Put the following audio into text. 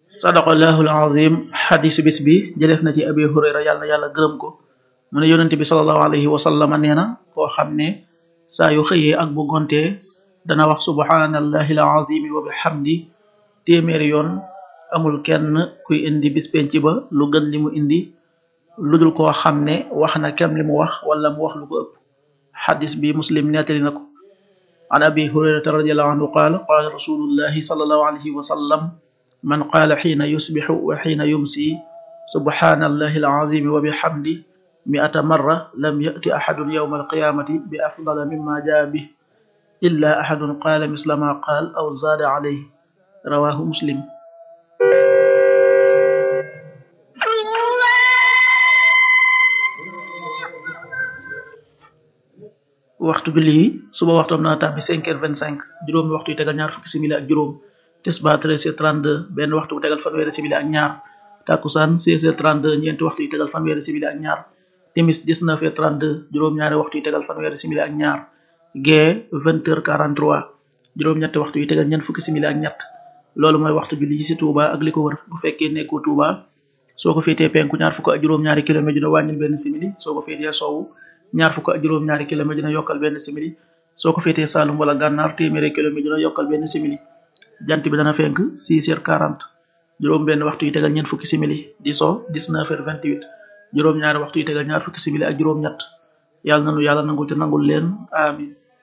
sadaqallahu alazim xadisu bis bi jëleef na ci abi hurayra yàlla na yàlla gërëm ko mu ne yonente bi salallahu alayhi wa sallama nee na koo xam ne saa yu xëyee ak bu gontee dana wax subhanallahi alazimi wa bihamdi téeméeri yoon amul kenn kuy indi bis penc ba lu gën li mu indi lu dul koo xam ne wax na kem li mu wax wala mu wax lu ko ëpp xadis bi muslim nettali na ko an abi hurayrata radiallahu anhu qaal qaala rasulullahi salallahu alayhi wa sallam man qaala xiina yusbixu wa xiina yumsi subhanallahi alazimi wa bihamdi mi'ata marra lam ya'ti ahadun yawma alqiyamati bi afdala mimma jaa bih illa ahadun qaala misla ma qaal aw zaada alayhi rawahu muslim waxtu julli yi suba waxtoom na tàbbi cinq heures vingt cinq juróomi waxtu yu tegal ñaar fukki simili ak juróom tisbaar treize heures trente deux benn waxtu bu tegal fanweeri simili ak ñaar takkusaan seize heures trente deux ñeenti waxtu yu tegal fanweeri simili ak ñaar timis dix-neuf heures trente deux juróom-ñaari waxtu yu tegal fanweeri simili ak ñaar gee vingt heures quarante trois juróom-ñetti waxtu yu tegal ñeent fukki simili ak ñett loolu mooy waxtu julli yi ci Touba ak li ko wër bu fekkee nekkoo Touba soo ko féetee penku ñaar fukk ak juróom-ñaari kilomètre dina wàññil benn simili soo ko féetee sowwu ñaar fukk ak juróom-ñaari kilomètre dina yokkal benn simili soo ko féetee Saalum wala gànnaar téeméeri kilomètre dina yokkal benn simili jant bi dana fenk 6 heures 40 juróom benn waxtu yi tegal ñeent fukki simili di so 19 heures 28 juróom ñaari waxtu yi tegal ñaar fukki simili ak juróom ñett yàlla nanu yàlla nangul te nangul leen amin